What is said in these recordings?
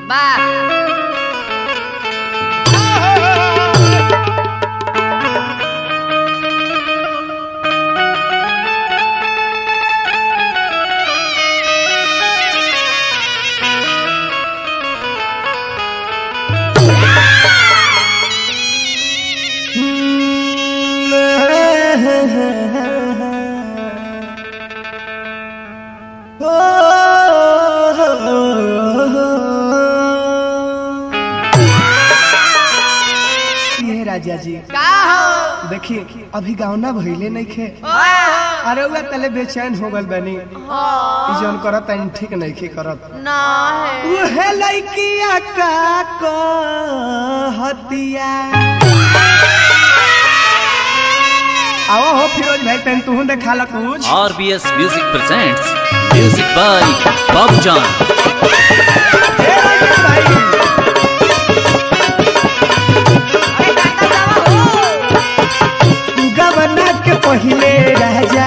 ये राजा जी का हो देखिए अभी गावना भइले नहीं खे ओए अरे उहे तले बेचैन हो गल बनी ई जौन करत तनी ठीक नहीं खे करत ना है उहे लइकिया का कहतिया आओ हो फिरोज भाई तन तू देखा ला कुछ RBS Music presents music by Bob John. ए राजा भाई गवना के पहिले राजा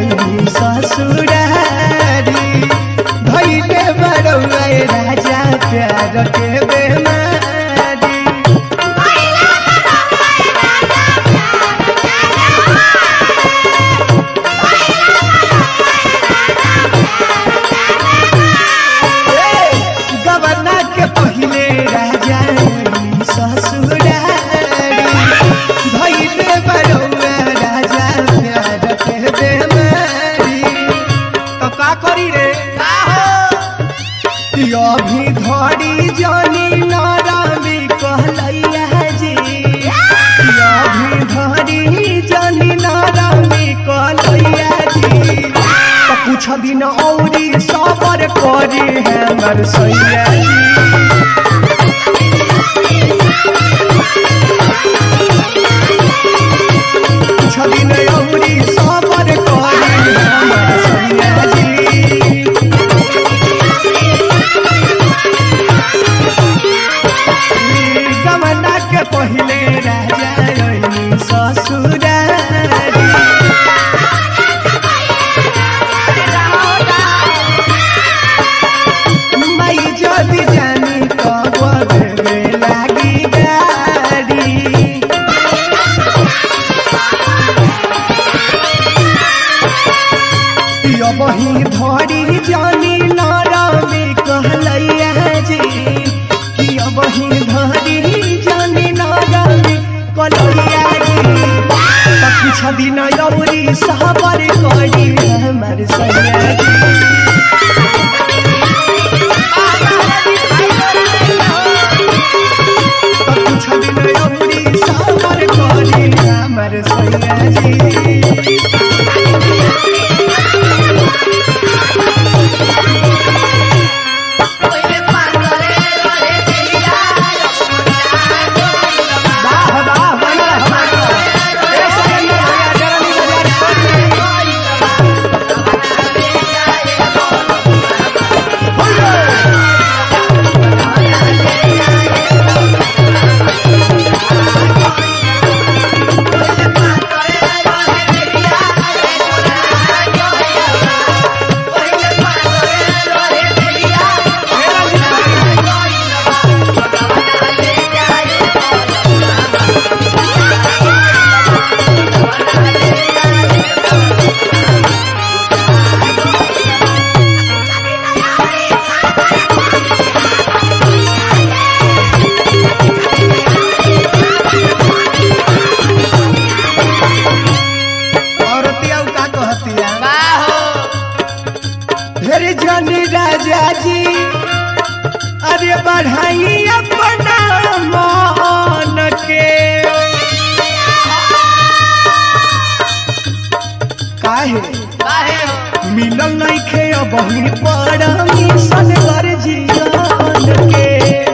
ससुरारी भैले बड़ौआ राजा प्यार के बेमारी गवना के पहिले राजा ससुरारी भैले बड़ौआ राजा प्यार के बेमारी तो का करी रे का हो अभी धड़ी जानी नारामी कहलैया जी अभी धड़ी जानी नारामी कहलैया जी तो कुछ दिन औरी सबर करी हमर सैया जी कुछ दिन औरी सबर करी हमर सैया जी गमना के पहिले राजा रही ससुरारी माई जदि जानी कब देवे लागी गाड़ी यो बही धरी जानी नारामी कहलैया जी कि अब ही धरी जानी नारामी कहलैया जी तो कुछ दिन यौरी सहबर करी हमर सैया जी तो कुछ दिन यौरी सहबर करी हमर सैया जी ओए पागले रे दिलिया वाह वाह बना हमारा ए सैया भैया जरा नी बाजार औरतिया उ का कहतिया का हो हेरे जानी राजा जी अरे बढ़ाई अपना मान के काहे काहे हो मिलल नहीं खे अब ही परमी सनवर जीवन के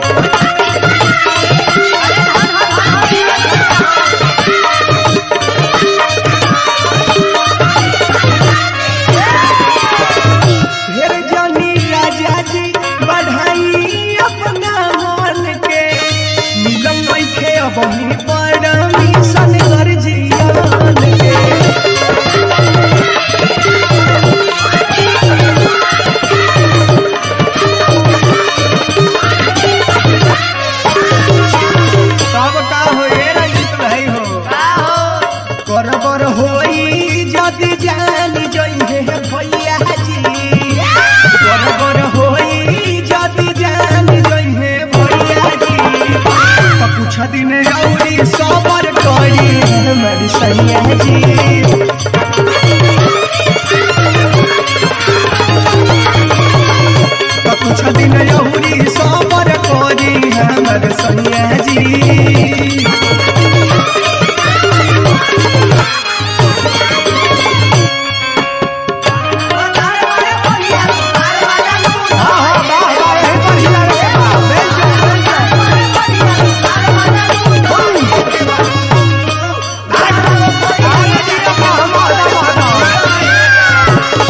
हेर जानी राजा जी बढ़ाई अपना मान के मिलल नहीं खे अब ही परमी सनवर जीवन के यहुरी सबर करी हमर सैया जी हाँ, हाँ, वाह, वाह, यहीं पर हिला रे बाबा। बेल जाओ, बेल जाओ। आगे दिया बाबा, बाबा, बाबा।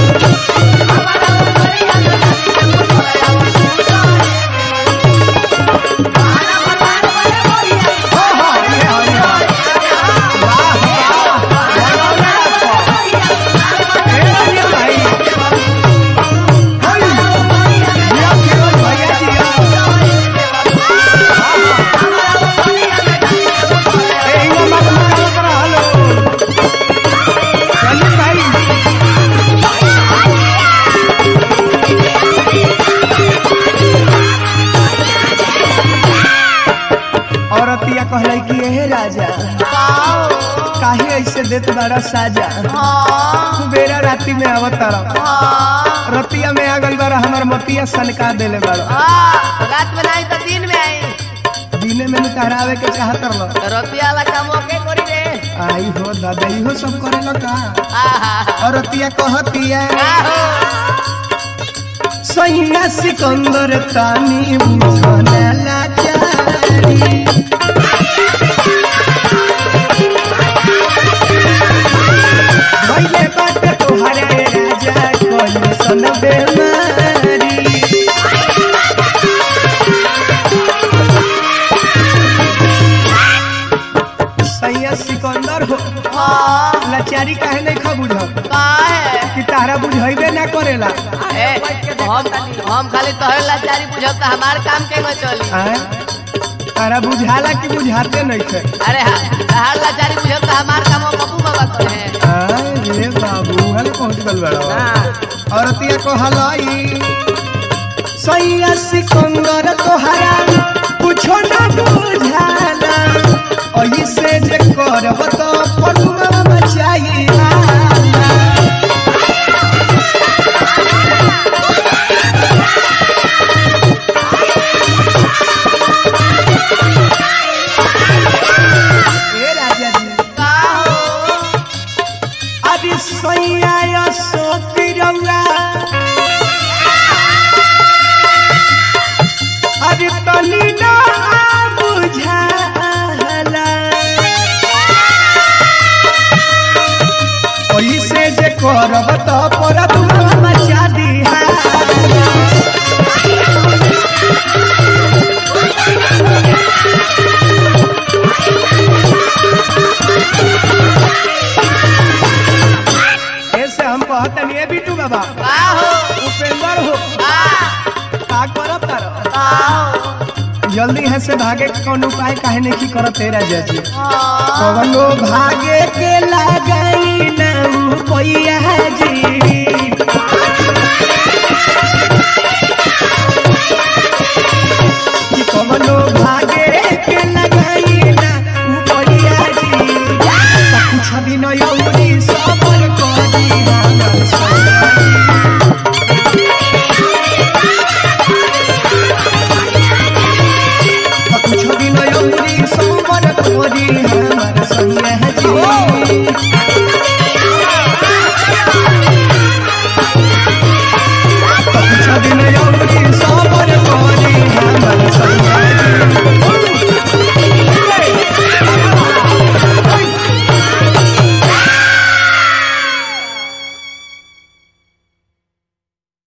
हाँ, हाँ, ये हाँ, ये हाँ। वाह, वाह, बनौले आपको। ए, ये भाई। होई। दिया फिरोज भैया दिया। हाँ, हाँ। ए, इहाँ मत निकालत रहलो। चली भाई औरतिया कहले कि हे राजा काहे ऐसे देत बारा साजा बेरा राती में आवतार रतिया में आ गई बारा हमर मतिया सनका देले बारा रात में नहीं तो दिन में आई दिने में निकरावे के चाहत रलो रुपया वाला काम ओके करी रे आई हो दादा इहो सब करेलो का आहा औरतिया कहतिया आहो सैया सिकंदर तानी बुझना लाचारी भइले बाटे तोहरे राजा कोई सन बेमारी सैया सिकंदर हो हाँ लाचारी काहे नहीं खा बुझ का है कि तारा बुझाइबे ना करेला ए, हम हम खाली तोहरे लाचारी बुझब त हमार काम के न चली आय? तारा बुझाला कि बुझाते नहीं थे अरे हा- तहार लाचारी बुझब त हमार काम पप्पू बाबा करे हैं आय रे बाबू हले पहुंच गल बड़ा औरतिया कहलाई सैया सिकंदर तोहरा कुछो ना बुझाला ऐसे जे करब तो पनुआ मचाइला ए राजा जी का हो अरे सैया सोती रंगा अरे तनी ना बुझाला ऐसे जे करब तो पर तुम मचा दिहा ऐसे हम कहतनी ए बिटू बाबा का हो उपेंद्र हो का का करब तारो का हो जल्दी है से भागे के कौन उपाय काहे नहीं की करत तेरा जजी हाँ कवनो भागे के लागई ना पैया जी